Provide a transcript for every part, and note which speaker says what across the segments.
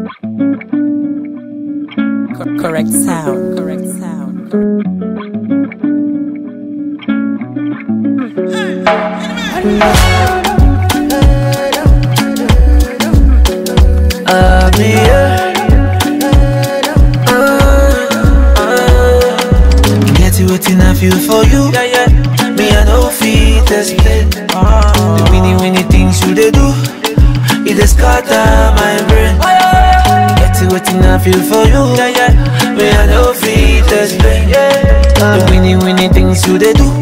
Speaker 1: Co- correct sound. Correct sound.
Speaker 2: Uh, me, yeah. Uh, uh. You get it waiting I feel for you. Yeah, yeah. Me, I know feet explain. The winnie winnie things you they do. It dey scatter my brain. You get it waiting I feel for you. Yeah, yeah. Me, I know feet explain. The winnie winnie things you they do.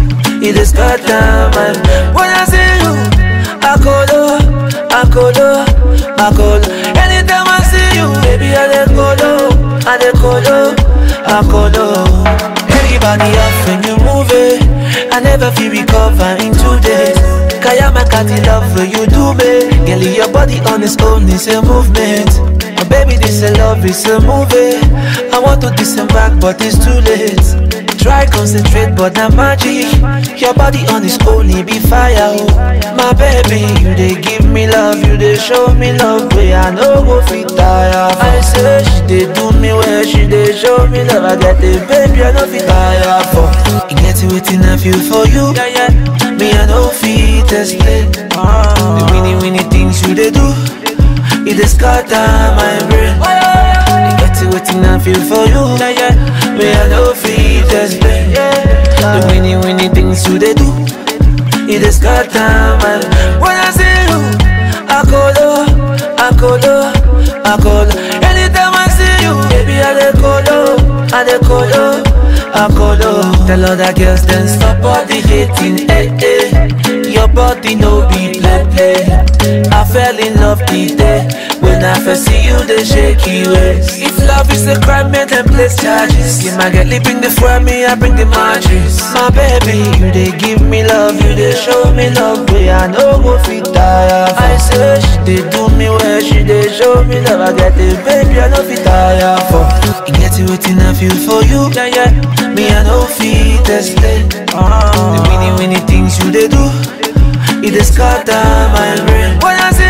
Speaker 2: It dey scatter my brain. When I see you, I colo, I colo, I colo. Anytime I see you, baby, I dey colo, I dey colo, I colo. Everybody off when you move it. I never feel recover in two days. Kaya my catty love for you do me. Girl, your body on its own is a movement. Oh, baby, this a love, it's a movie. I want to disembark, but it's too late. Try concentrate, but not magic. Your body on its own, it be fire. Oh. My baby, you they give me love, you they show me love. Way I know go fit tire. for. I say she they do me well, she they show me love. I get it, baby, I know fit tire for. You get it waiting I feel for you. Yeah, yeah. Me I know fit explain. The winnie winnie things you they do, it they scatter my brain. You get it waiting I feel for you. Yeah, yeah. Me I know fit explain. The winnie winnie things you they do, it they scatter my. When I see you, I colo, I colo, I colo. Anytime I see you, baby I dey colo, I dey colo, I colo. Tell other girls then stop all the hating, eh eh. Your body no be play play. I fell in love the day when I first see you, the shaky ways. If love is a crime, man, then place charges. You might get bring the for me, I bring the mattress. My baby, you they give me love, you they show me love, way I know go fit tire. for. I say she they do me well, she they show me love. I get it, baby, I know fit tire for. You get it waiting I feel for you, yeah yeah. Me I know fit explain. The winnie winnie things you they do. It is scatter my brain When I see